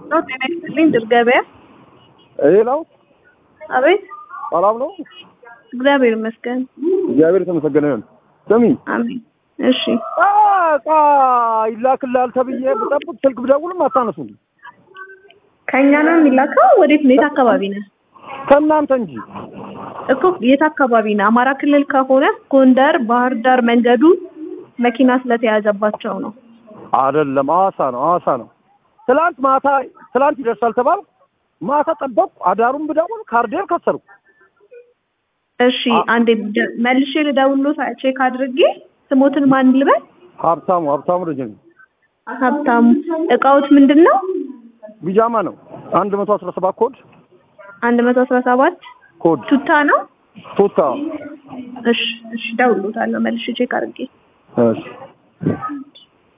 ነው። ጤና ይስጥልኝ። ድር ገበያ። ሌላው አቤት። ሰላም ነው? እግዚአብሔር ይመስገን። እግዚአብሔር የተመሰገነ ይሁን። ስሚ አሜን። እሺ እቃ ይላክልሃል ተብዬ ብጠብቅ ስልክ ብደውልም አታነሱም። ከእኛ ነው የሚላከው? ወዴት ነው? የት አካባቢ ነህ? ከእናንተ እንጂ እኮ የት አካባቢ ነህ? አማራ ክልል ከሆነ ጎንደር፣ ባህር ዳር መንገዱ መኪና ስለተያዘባቸው ነው። አይደለም፣ ሐዋሳ ነው፣ ሐዋሳ ነው። ትላንት ማታ ትላንት ይደርሳል ተባል ማታ ጠበቅኩ። አዳሩን ብደውል ካርዴር ከሰርኩ። እሺ አንዴ ደ- መልሼ ልደውልሎት ቼክ አድርጌ ስሞትን ማን ልበል? ሀብታሙ ሀብታሙ ደጀኔ ሀብታሙ። እቃዎች ምንድን ነው? ቢጃማ ነው። አንድ መቶ አስራ ሰባት ኮድ አንድ መቶ አስራ ሰባት ኮድ ቱታ ነው። ቶታ እሺ እሺ፣ እደውልሎታለሁ መልሼ ቼክ አድርጌ እሺ